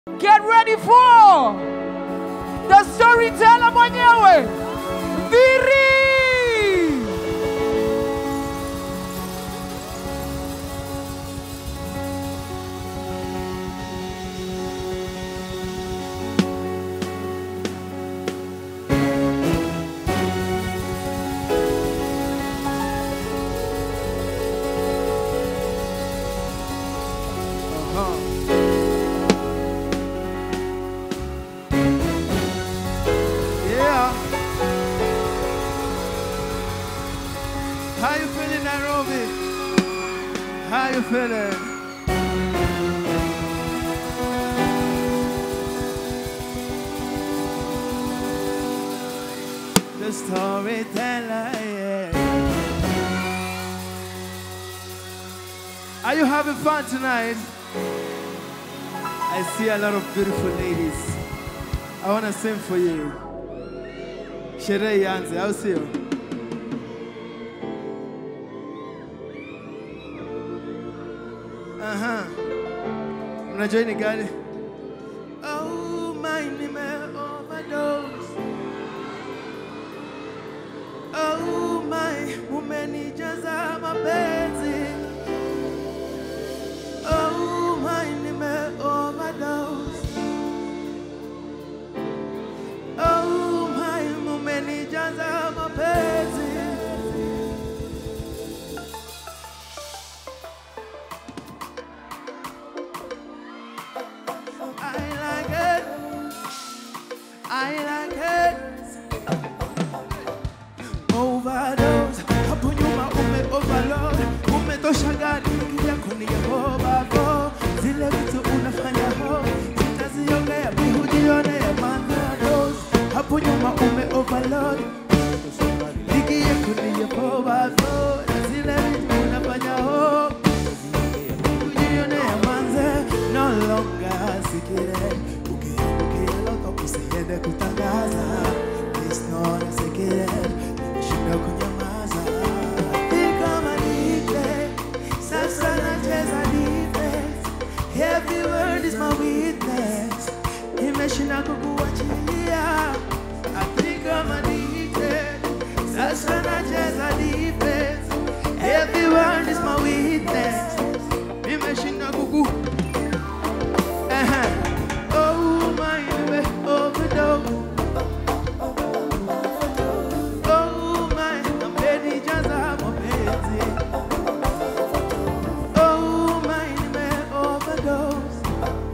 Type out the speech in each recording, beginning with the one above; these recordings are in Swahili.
Get ready for the storyteller mwenyewe Viri. Yeah. How you feeling, Nairobi? How you feeling? The storyteller, yeah. Are you having fun tonight? I see a lot of beautiful ladies. I want to sing for you. Sherehe ianze, au sio? Aha. Mnajua hii ni gani? Oh my, nime overdose. Oh my, umenijaza mapenzi. Oh my, nime overdose. Oh my, umenijaza mapenzi. I like it. I like it. Overdose. Hapo nyuma ume overload. Umetosha gari ukija kunihoba go. Zile vitu unafanya ho. Sitaziongea mi hujionea madharos. Hapo nyuma ume overload. Nikie kunihoba go. Zile vitu unafanya ho. Ujionea manze no longer secret. Ukieloko usiende kutangaza. It's not a secret. Nimeshinda kunyamaza. Ni kama nipe, sasa nacheza defense. Every word is my witness. Nimeshinda kukuachilia. I think I'm addicted. Sasa nacheza defense. Every word is my witness. Nimeshinda kuku. Uh-huh. Oh my, nime overdose. Oh my, amenijaza mapenzi. Oh my, nime overdose.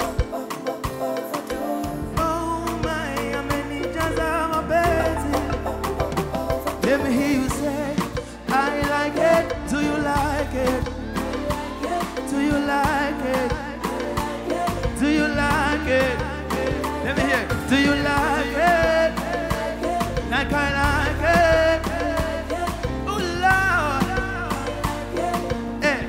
Oh my, amenijaza mapenzi. Let me hear you say, I like it. Do you like it? Do you like it? Do you like it? Let me hear. it. Do you like it? Like I like it. Oh Lord. Eh,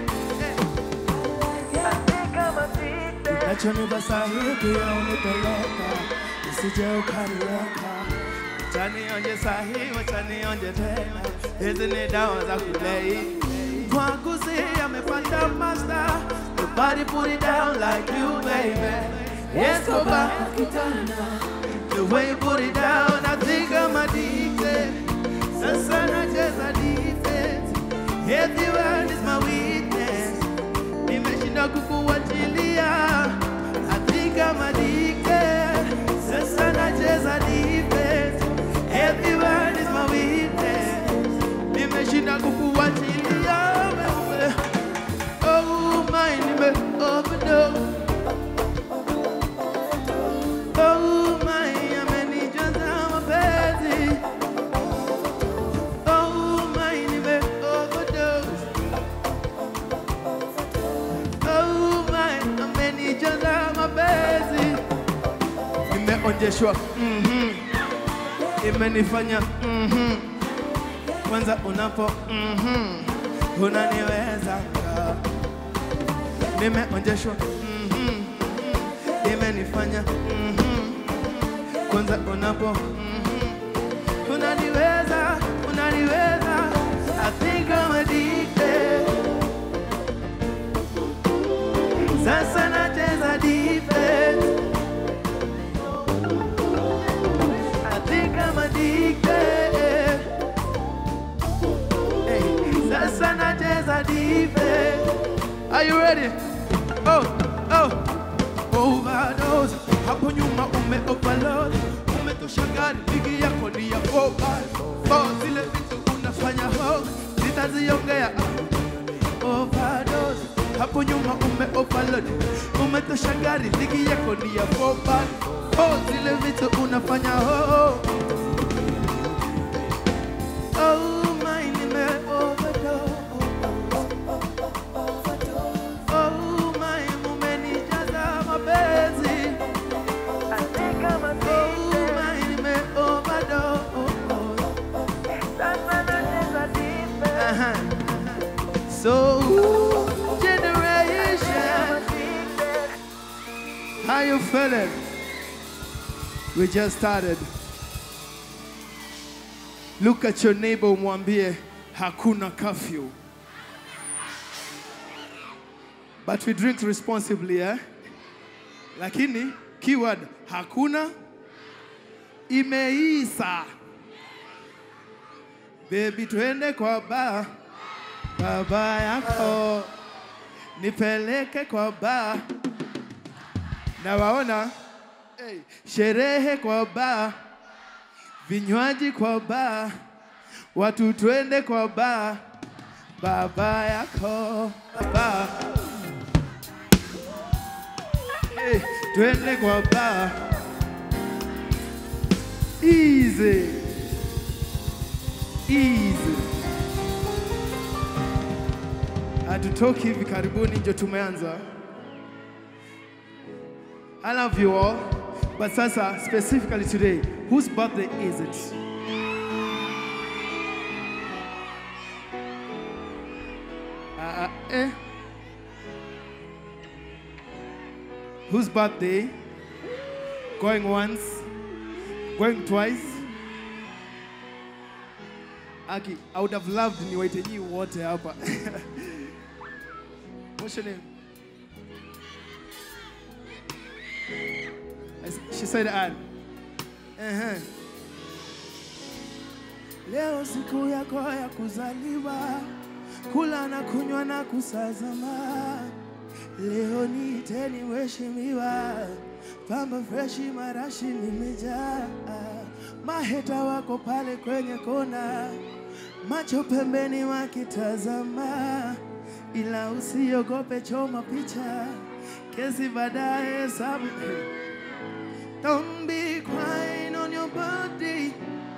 eh. Nachonipa sahihi ya unipeleka, usije ukaniweka. Chanionje sahihi, wachanionje tena, hizi ni dawa za kulei. Mwaguzi amepata master, nobody put it down like you baby. Yes, go back. The way you put it down, I think I'm addicted. Sasa nacheza defense. Every word is my witness. Nimeshinda kukuachilia. I think I'm addicted. Sasa nacheza defense. Every word is my witness. Nimeshinda kukuachilia. wewe. Oh my, nime overdose. Oh my, amenijaza mapenzi. Oh my, nime overdose. Oh my, amenijaza mapenzi. Nimeonjeshwa mhm, imenifanya mhm, kwanza unapo mhm, unaniweza nimeonjeshwa mhm, imenifanya mhm, kwanza unapo mhm, unaniweza unaniweza I think I'm addicted sasa nacheza defense overdose. Hapo nyuma ume overload, umetosha gari, ligi yako ni ya 4 4 zile vitu unafanya ho, sitaziongea overdose. Hapo nyuma ume overload, umetosha gari, ligi yako ni ya 4 4 zile vitu unafanya ho. Oh, my nime overdose. Oh, my umenijaza mapenzi. Oh, my nime overdose. Uh-huh. So, generation, how you feeling? We just started. Look at your neighbor, umwambie hakuna curfew. But we drink responsibly, eh? Lakini keyword hakuna imeisa. Baby, twende kwa ba baba yako, nipeleke kwa ba na waona hey, sherehe kwa ba, vinywaji kwa ba, watu twende kwa ba baba yako ba hey, twende kwa ba easy easy. Hatutoki hivi karibuni, ndio tumeanza. I love you all, but sasa specifically today, whose birthday is it? Uh, eh? Whose birthday? Going once, going twice. Aki, I would have loved niwaite nyinyi wote hapa. What's your name? I s- She said Anne. Uh-huh. Leo siku yako ya kuzaliwa, kula na kunywa na kusazama. Leo niiteni mheshimiwa, pamba freshi marashi nimejaa. Maheta wako pale kwenye kona, macho pembeni wakitazama, ila usiogope, choma picha, kesi baadaye hesabu. Don't be crying on your birthday.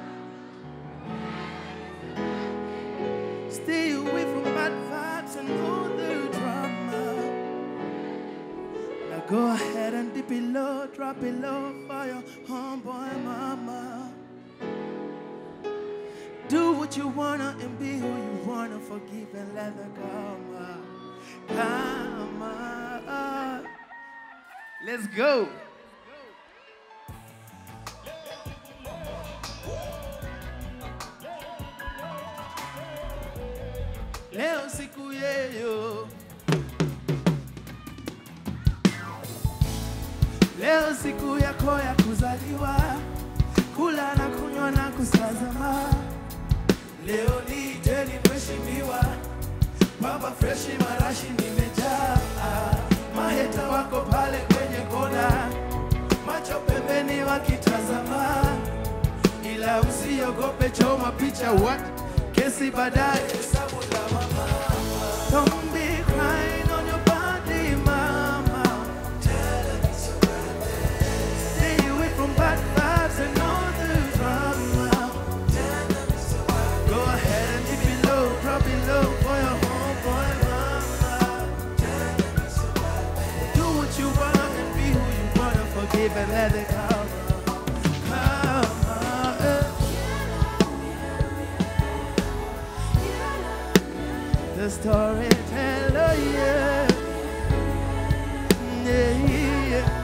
Stay away from bad vibes and all the drama. Now go ahead and dip it low, drop it low for your homeboy mama. Do what you wanna and be who you wanna. Forgive and let the karma, karma. Let's go. Leo siku yeyo. Leo siku yako ya kuzaliwa, kula na kunywa na kusazama. Leo ni teni mheshimiwa, baba freshi marashi nimejaa. Maheta wako pale kwenye kona, macho pembeni wakitazama, ila usiogope, choma picha what kesi baadaye hesabu lawama. Don't be crying on your body, mama. Stay away from bad vibes and all the drama. Go ahead and dip it low, drop it low for your homeboy mama. Do what you wanna and be who you wanna. Forgive and let it come. Come, eh. The storyteller, yeah. Yeah, yeah.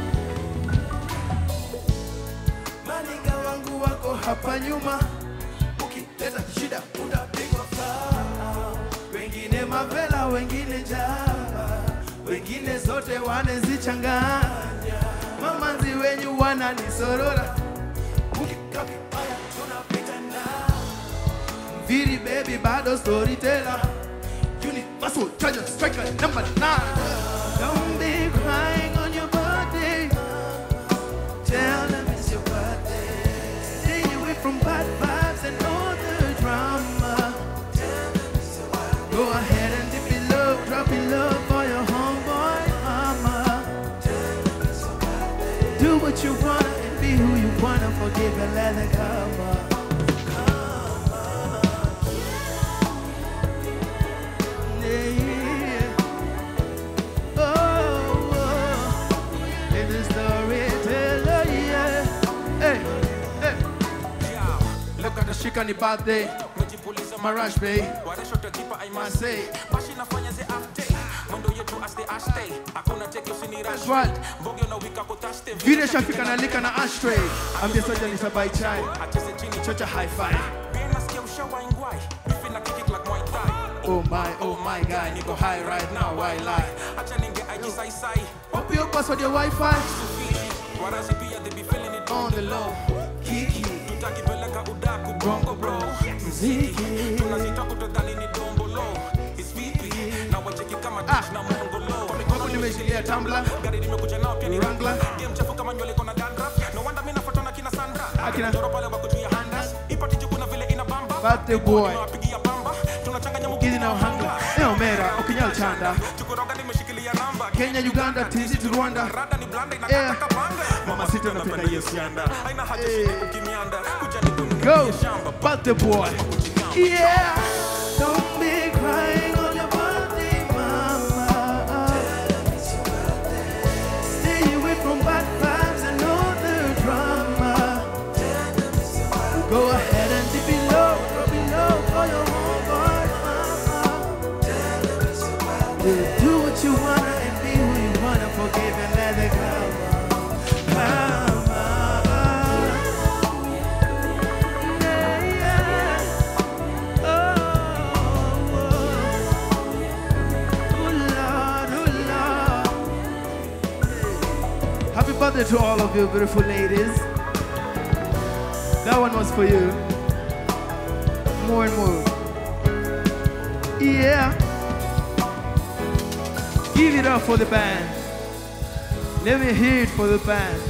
Maninga wangu wako hapa nyuma, ukileta shida utapigwa faa. Wengine mavela, wengine njaa, wengine zote wanazichanganya. Mamanzi wenyu wananisorora, ukika vibaya tunapita nao. Viri baby bado storyteller Universal treasure striker number nine Don't be crying on your birthday Do what you wanna and be who you wanna. Forgive and let it come on. Yeah, yeah. Oh, oh. It's a storyteller, yeah. Hey, hey. Look at the shikani birthday. Marash Bay. Marseille. That's right. Vile shafika na lika na ashtray. Ambia soja nitabai chai. Chocha high five. Oh my, oh my guy. Niko high right now, why lie? Copy your password, your Wi-Fi. On the low. Kiki. Bongo bro. Mziki. Ah. Hapo nimeshikilia tumbler. Wrangler. Akina. Birthday boy. Gizi na uhanga. Eo mera. Okinyal chanda. Kenya, Uganda, TZ to Rwanda. Yeah. Mama sita napenda hiyo sianda. Eh. Go. Birthday boy. Yeah. Don't be crying on your birthday, mama. Stay away from bad vibes and all the drama. Go ahead and dip below, go below for your homeboy, mama. Yeah, Do what you wanna and be who you wanna. Forgive and let it go. Mama. Yeah, yeah. Oh, oh. Ooh, Lord, ooh, Lord. Happy birthday to all of you beautiful ladies. That one was for you. More and more. Yeah. Give it up for the band. Let me hear it for the band.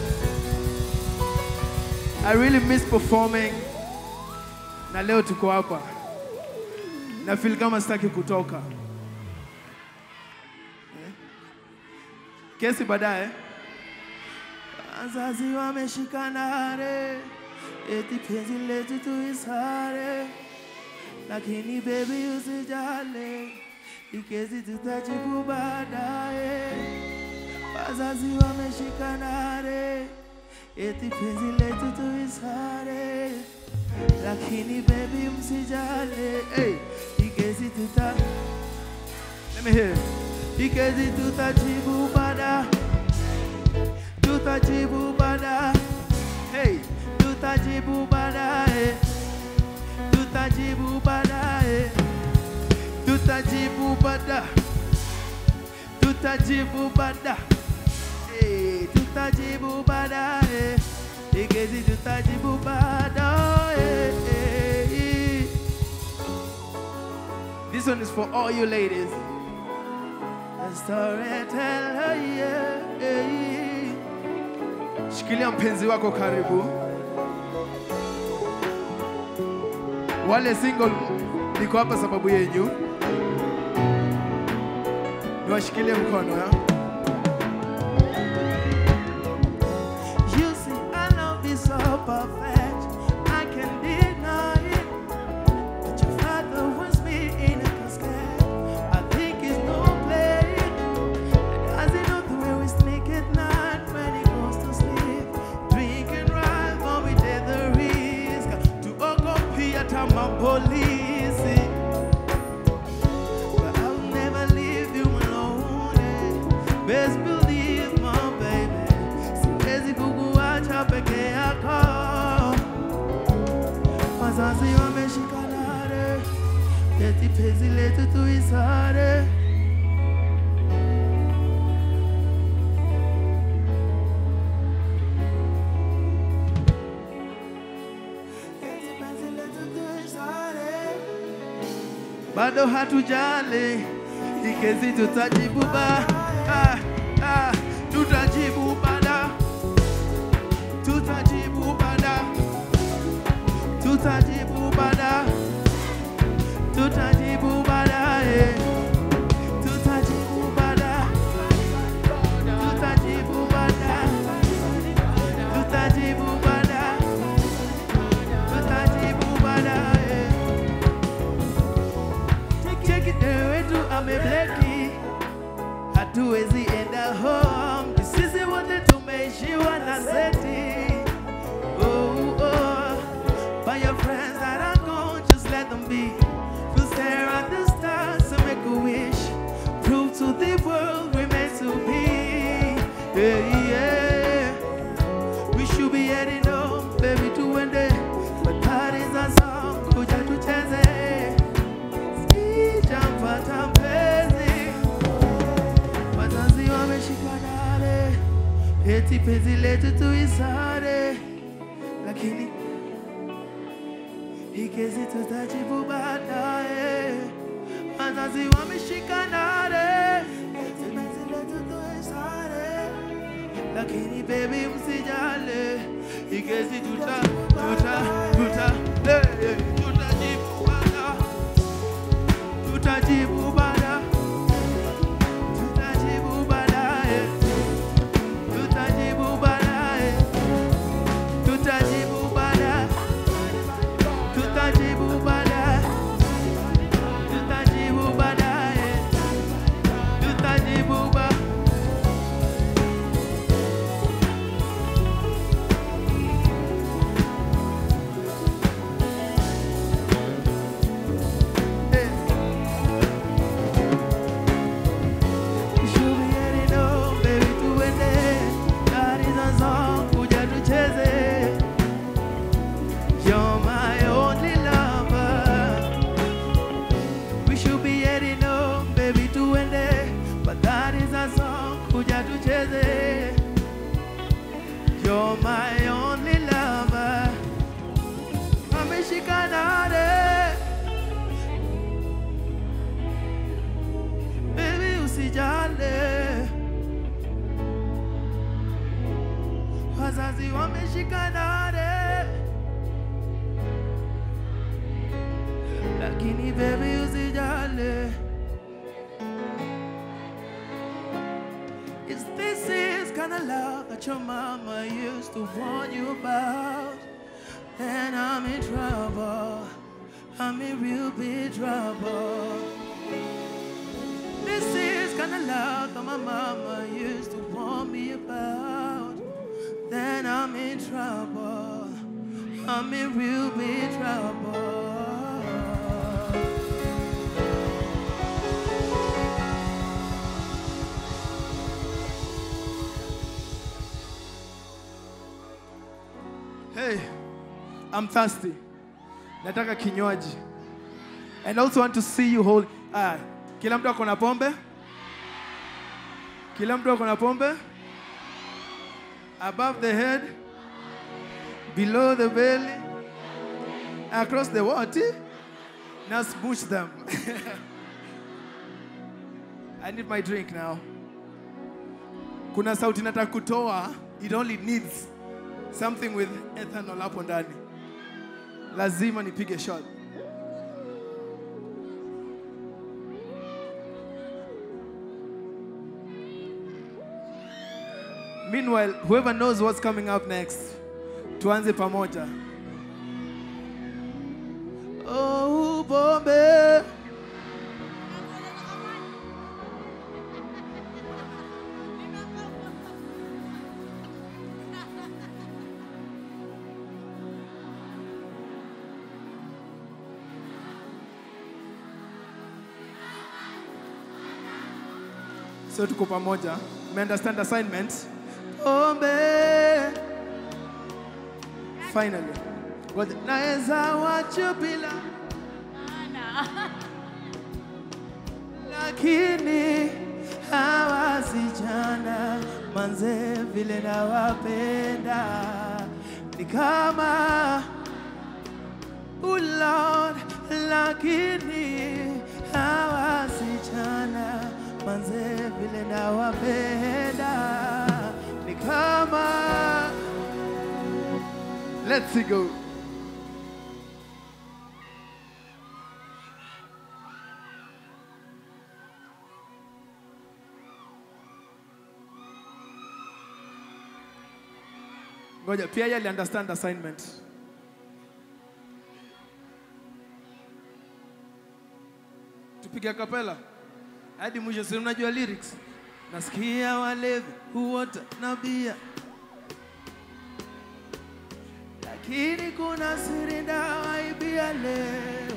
I really miss performing. Na leo tuko hapa. Na feel kama sitaki kutoka. Eh? Kesi baadaye. Wazazi wameshikana re, eti penzi letu tuisare, lakini baby usijale, ikezi tutajibu baadaye. Wazazi wameshikana re, eti penzi letu tuisare, lakini baby msijale, hey, ikezi tuta Let me hear. Ikezi tutajibu baadaye tutajibu baadaye. Hey, tutajibu baadaye. Tutajibu baadaye. Tutajibu baadaye. Tutajibu baadaye. Hey, tutajibu baadaye. Igezi tutajibu baadaye. This one is for all you ladies. The storyteller, yeah, yeah. Shikilia mpenzi wako karibu. Wale single niko hapa sababu yenyu. Niwashikilie mkono ya. You see, I love you so perfect. I can deny it. But your father wants me in a casket. I think it's no play. Does he know the way we sneak at night when he goes to sleep? Drink and drive, but we take the risk to occupy at my police. But I'll never leave you alone. eh. Best believe, my baby. Siwezi kukuacha peke yako. Wazazi wameshikana re, eti penzi letu tuisare. Eti penzi letu tuisare. bado hatujali ikezi tutajibu ba ah, ah, tutajibu bada tutajibu bada tutajibu bada tutajibu baadaye tutajibu bada tutajibu bada gazeti. Oh, oh, by your friends that are gone, just let them be. We'll stare at the stars and make a wish. Prove to the world we're meant to be. Yeah, yeah. We should be heading home, baby, to one day. But that is a song, kuja tucheze. Sijampata mpenzi, wazazi wameshika dale, eti penzi letu tuisare, lakini hii kesi tutajibu baadaye. Wazazi wameshika dale, eti penzi letu tuisare, lakini baby msijale, hii kesi tuta tuta tuta eh, tutajibu baadaye tutajibu baada tutajibu baadaye tutajibu baadaye tutajibu baadaye tutajibu baadaye tutajibu baadaye tutajibu ba Eh. Should be heading home, baby, tuende. That is a song, kuja tucheze. You're my only lover. We should be heading home, baby, tuende. But that is a song, kuja tucheze. You're my only lover. Ameshika nare. Baby, usijale. Wazazi wameshika nare. Lakini baby usijale. Is this is kind of love that your mama used to warn you about? And I'm in trouble. I'm in real big trouble. This is kind of love that my mama used to warn me about. Then I'm in trouble. I'm in real big trouble. Hey, I'm thirsty. Nataka kinywaji. And I also want to see you hold. Ah, kila mtu ako na pombe? Kila mtu ako na pombe? Above the head, below the belly, across the water. Now smoosh them. I need my drink now. Kuna sauti nataka kutoa. It only needs something with ethanol hapo ndani. Lazima nipige shot. Meanwhile, whoever knows what's coming up next, tuanze pamoja. Oh, bombe. So tuko pamoja. Me understand assignment? Pombe. Finally. Ngoja. Naweza wacha bila lakini hawa vijana manze vile nawapenda ni kama oh Lord, lakini hawa vijana manze vile nawapenda ni kama Let's go. Ngoja, pia yeye ali understand assignment. Tupige kapela hadi mwisho, si unajua lyrics. Nasikia walevi huota na bia, lakini kuna siri ndawaibia leo.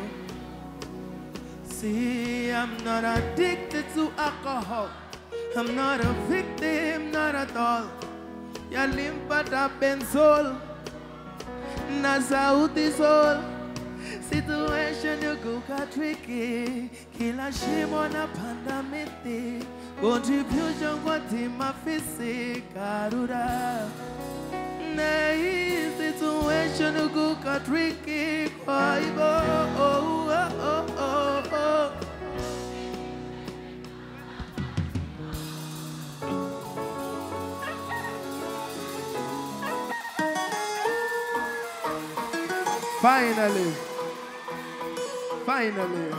See, I'm not addicted to alcohol. I'm not a victim, not at all. Yalimpata benzol na sauti sol. Situation yukuka tricky, kila shimo na panda miti. Contribution kwa tima fisi karura. Na hii situation yukuka tricky, kwa hivyo oh, oh, oh, oh, oh. Finally. Finally.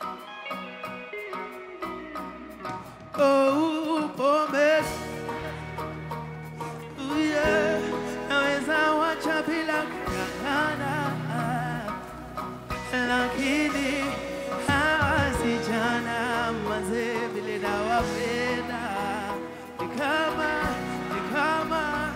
Oh, pombe. Oh, yeah. Naweza wacha bila kung'ang'ana. Lakini hawa vijana mazee vile nawapenda. Ni kama, ni kama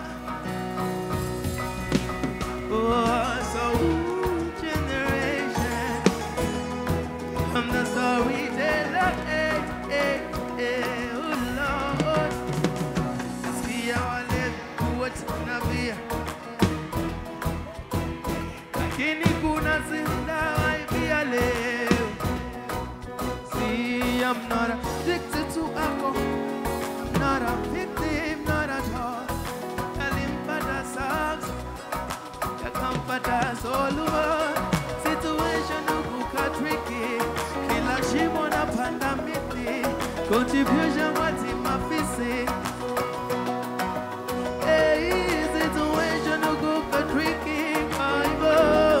Oh, so generation I'm the storyteller, eh, eh, eh, oh Lord. Sikia wale kuwa tunavia, lakini kuna zinda waibia leo. See, I'm not addicted to alcohol, not a victim, not at all. Alimpata sucks yakampata soluma situation ukuka tricky kila shimo na panda miti contribution wati mafisi hey, situation ukuka tricky kwa hivyo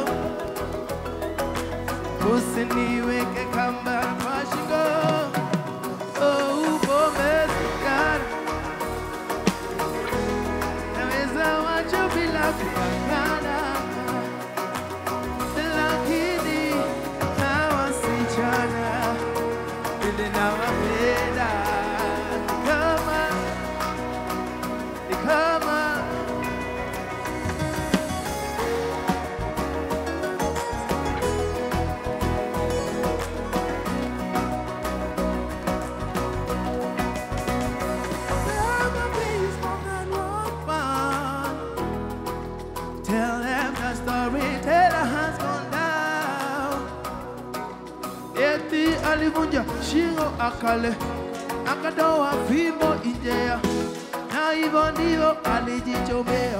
usiniweke kamba kwa shingo oh, upome sigara naweza wacha bila kupakana, lakini hawa wasichana vile nawapenda ni kama ni kama Never please more than one man. Tell them the storyteller has gone down. Eti alivunja shingo akale, akatoa fimbo Injea, na hivyo ndivyo alijichomea.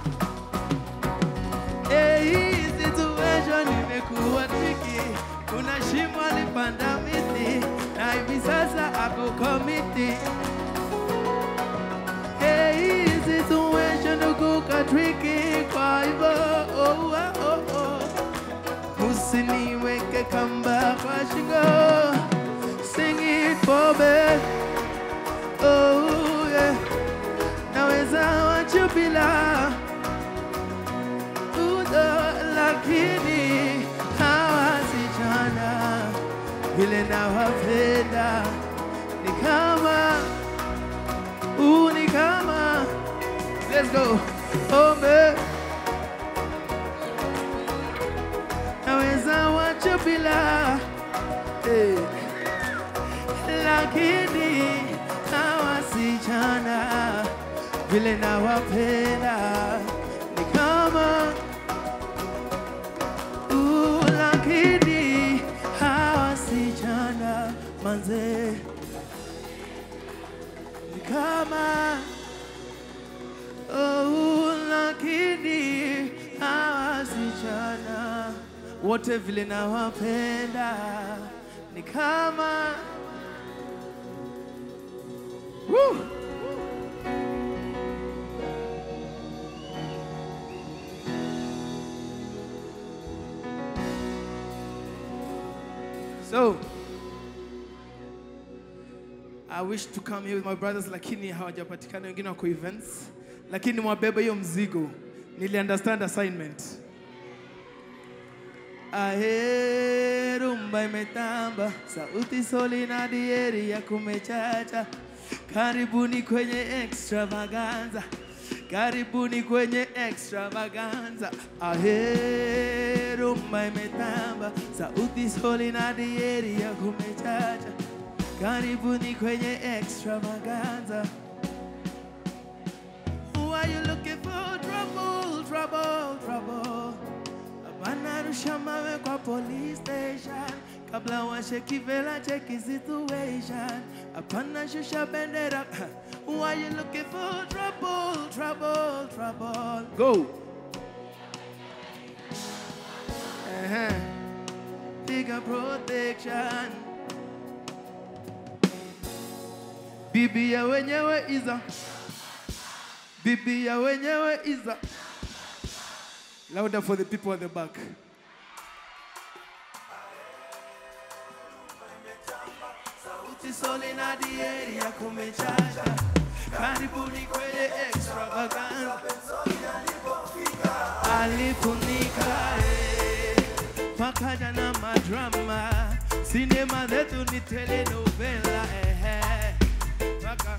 Eh, hii situation imekuwa tricky. Kuna shimo alipanda miti na hivi sasa ako komiti. Eh, hii situation kuka tricky kwa hivyo oh, oh, oh, oh. Usiniweke kamba kwa shingo Sing it for me Oh yeah Naweza wacha bila Udo lakini hawa sichana vile nawapenda ni kama Ooh, ni kama Let's go Ombe Naweza wacha bila hey. Lakini hawa sichana vile nawapenda ni kama Ooh, lakini hawa sichana manze ni kama oh, lakini hawa wasichana wote vile nawapenda ni kama Woo! So, I wish to come here with my brothers lakini hawajapatikana, wengine wako events, lakini mwabeba hiyo mzigo. Nili understand assignment. Ahe, rumba imetamba, sauti soli na dieri ya kumechacha. Karibuni kwenye extravaganza, karibuni kwenye extravaganza. Ahe, rumba imetamba, sauti soli na dieri ya kumechacha. Karibuni kwenye extravaganza. Who are you looking for? Trouble, trouble, trouble. Hapana rusha mawe kwa police station kabla washeki vela cheki situation. Hapana shusha bendera. Who are you looking for? Trouble, trouble, trouble. Go. Uh-huh. Bigger protection. Bibi ya wenyewe iza. Bibi ya wenyewe iza. Louder for the people at the back. Sauti soli na dieri ya kumechacha. Karibuni kwenye extravaganza. Alifunika eh, pakaja na madrama. Sinema zetu ni telenovela eh, eh. Paka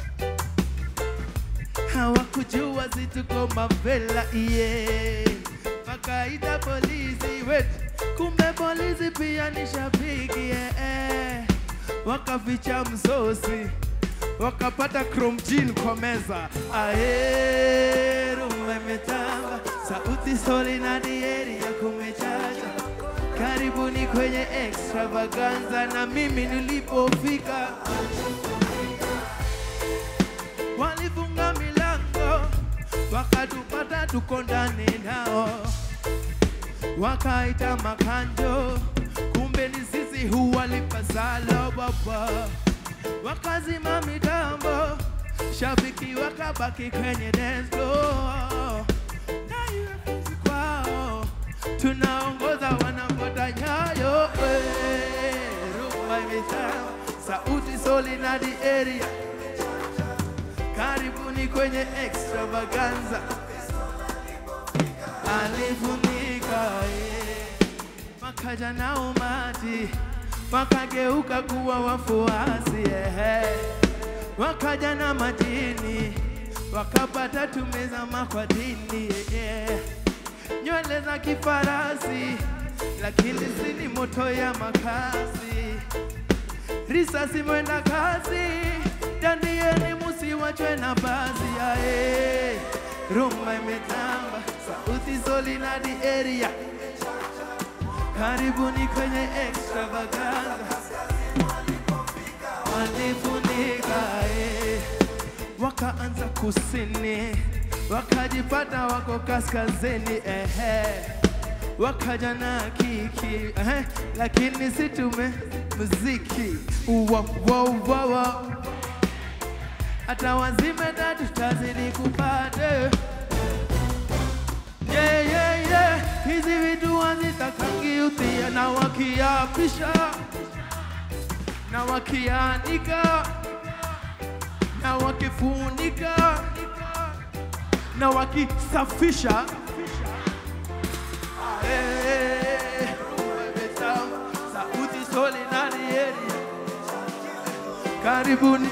hawakujua zituko mavela iye wakaita polisi wet kumbe polisi pia ni shabiki eh, eh. wakaficha msosi wakapata kromjin kwa meza ae rumba imetamba sauti soli na dieri ya kumechacha karibuni kwenye extravaganza na mimi nilipofika walifunga milango wakatupata tuko ndani nao, wakaita makanjo, kumbe ni sisi huwalipasalo baba, wakazima mitambo, shabiki wakabaki kwenye dance floor na UFC kwao tunaongoza wanafuata nyayo eh, rumba imetamba, sauti soli na di area karibuni kwenye extravaganza alifunika eh, wakaja na umati wakageuka kuwa wafuasi eh, wakaja na majini wakapata tumezama kwa dini eh, nywele za kifarasi lakini si ni moto ya makasi risasi mwenda kasi dandieni musiwachwe na bazi yae rumba imetamba sauti soli na di area karibuni kwenye extravaganza walifunika eh. wakaanza kusini wakajipata wako kaskazini ehe wakaja na kiki ehe, lakini si tume muziki Uwa, wa, wa, wa. hata wazime na tutazidi kupata yeah, yeah, yeah. hizi vitu hazitakangiutia na wakiapisha na wakianika na wakifunika na wakisafisha Eh, umetamu, sauti soli na dieri. Karibuni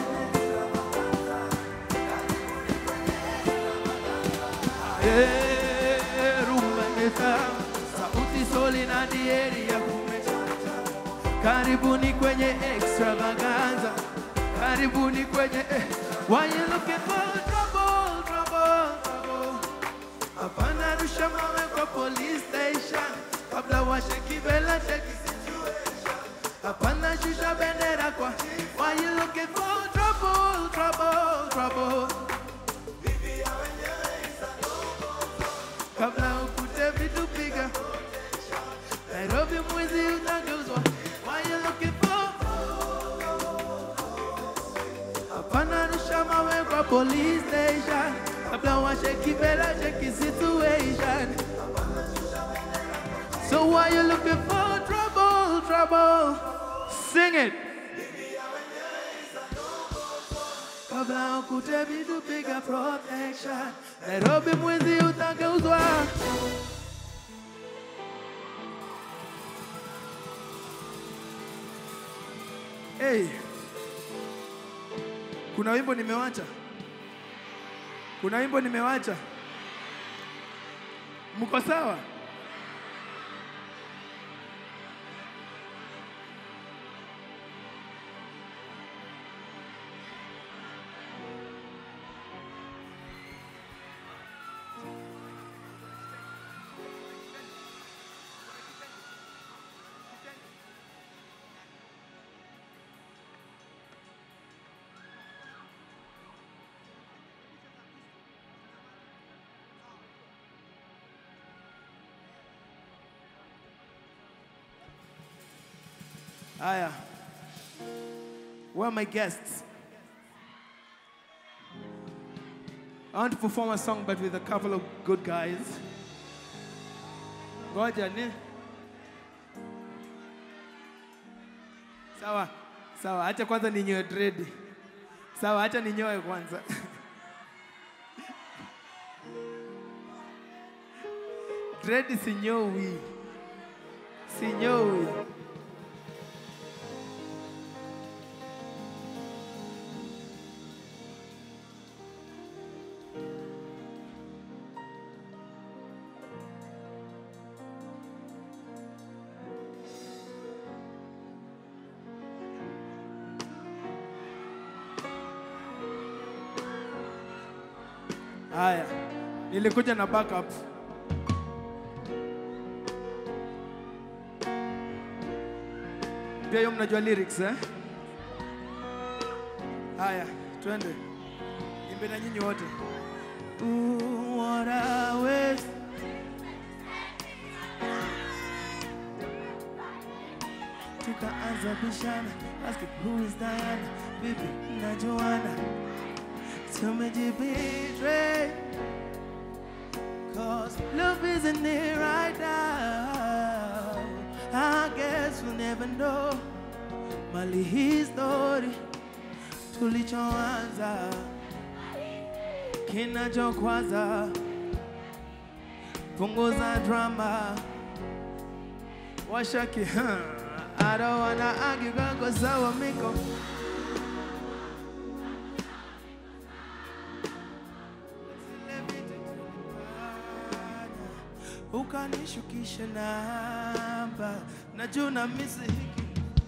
Eh, rumba imetamu, sauti soli na dieri ya kumesha. Karibuni kwenye extravaganza, karibuni kwenye eh. Why you looking for trouble, trouble, trouble? Hapana rusha mawe kwa police station kabla washeki vela cheki situation. Hapana shusha bendera kwa Why you looking for trouble, trouble, trouble? Kabla ukute vitu piga Nairobi mwizi utageuzwa Why you looking for Hapana rusha mawe kwa police station kabla washeki vela cheki situation So why you looking for trouble, trouble? Sing it. Kabla ukute vitu piga protection Nairobi mwizi utageuzwa Hey. Kuna wimbo nimewacha Kuna wimbo nimewacha. Mko sawa? Haya. Where are my guests? I want to perform a song but with a couple of good guys. Ngoja ni. Sawa. Sawa, acha kwanza ninyoe dread. Sawa, acha ninyoe kwanza. dread sinyowi. Sinyowi. Haya, nilikuja na backup. Pia hiyo mnajua lyrics eh? Haya, twende. Imbe na nyinyi wote. Ooh, what a waste. Tukaanza bishana, ask who is Diana, vipi na Joanna tumejibetray Cause love isn't it right now I guess we'll never know Mali hii story tulichoanza kinachokwaza punguza drama washaki huh? I don't wanna argue kako sawa miko ukanishukisha namba najua na misi hiki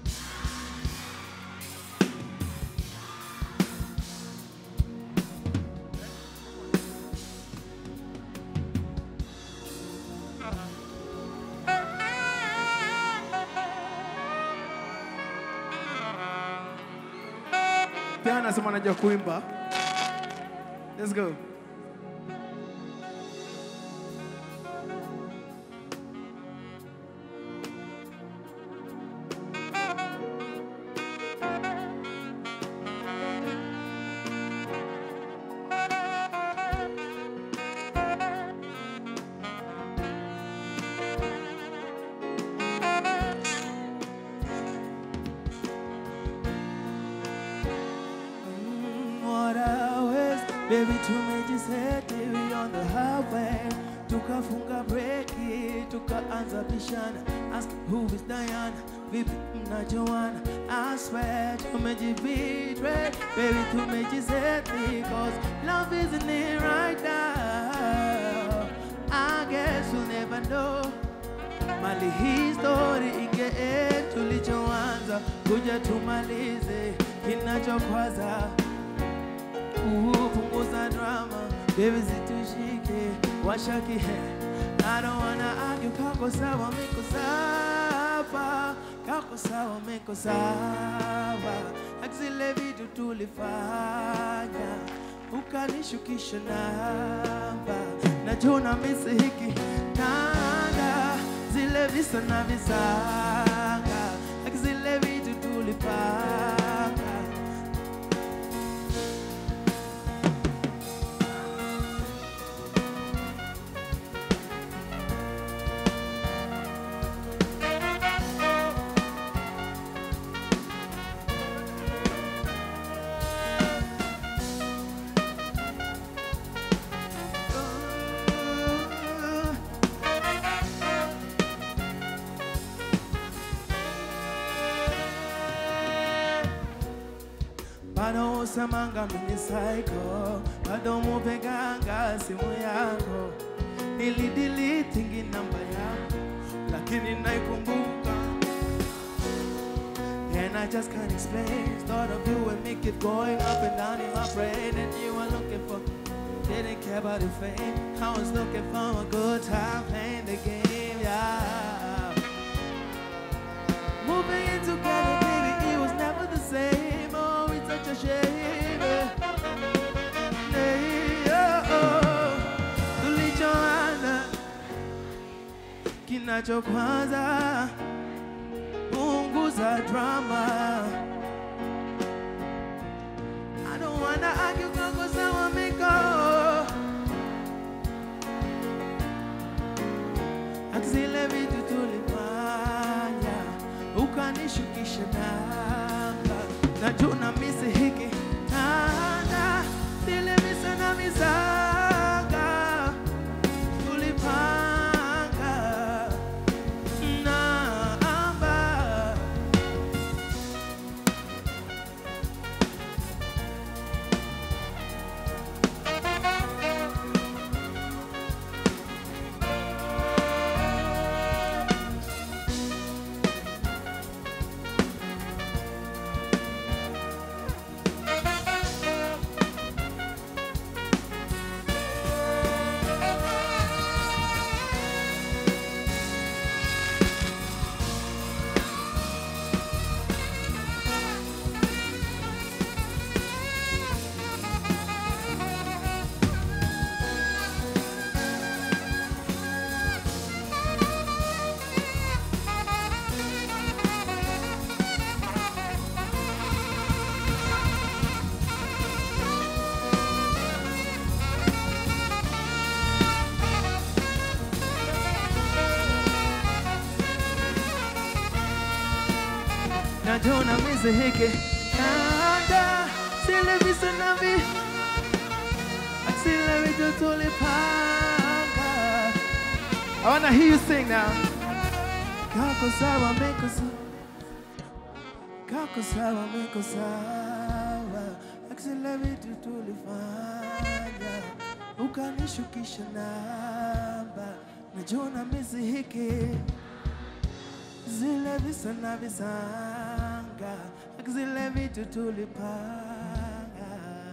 pia anasema anajua kuimba let's go Mm, what a waste baby tumejiseti we on the highway tukafunga breki tukaanza bishana ask who is Diana vipi mna Joanna I swear tumejibetray baby tumejiseti cause love isn't it right now I guess we'll never know mali hii story ingee tulichoanza kuja tumalize kinachokwaza kupunguza drama baby zitushike washaki he I don't wanna argue kako sawa miko sawa kako sawa miko sawa zile vitu tulifanya ukanishukisha namba najua na misi hiki nanga zile visa na visanga zile vitu tulipanga wanasemanga mimi psycho, bado mupeganga simu yako, nilidilitingi namba yako, lakini naikumbuka and I just can't explain. Thought of you and me keep going up and down in my brain, and you were looking for. Didn't care about the fame. I was looking for a good time playing the game, yeah. Moving in together, baby, it was never the same. Oh, it's such a shame. Hey, oh, oh. Tulichoana kinachokwaza punguza drama. I don't wanna argue kama sawa miko. Zile vitu tulifanya ukanishukisha namba, najua na misi hiki nana zile misa na misaga tulipanga namba najua na misi hiki nanda zile visa na vi zile vitu tulipanga I wanna hear you sing now. Kako sawa meko sawa Kako sawa meko sawa Zile vitu tulifanya Ukanishukisha namba Najua na misi hiki zile visa na visanga zile vitu tulipanga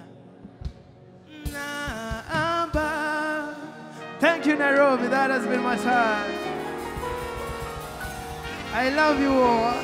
namba thank you nairobi that has been my time i love you all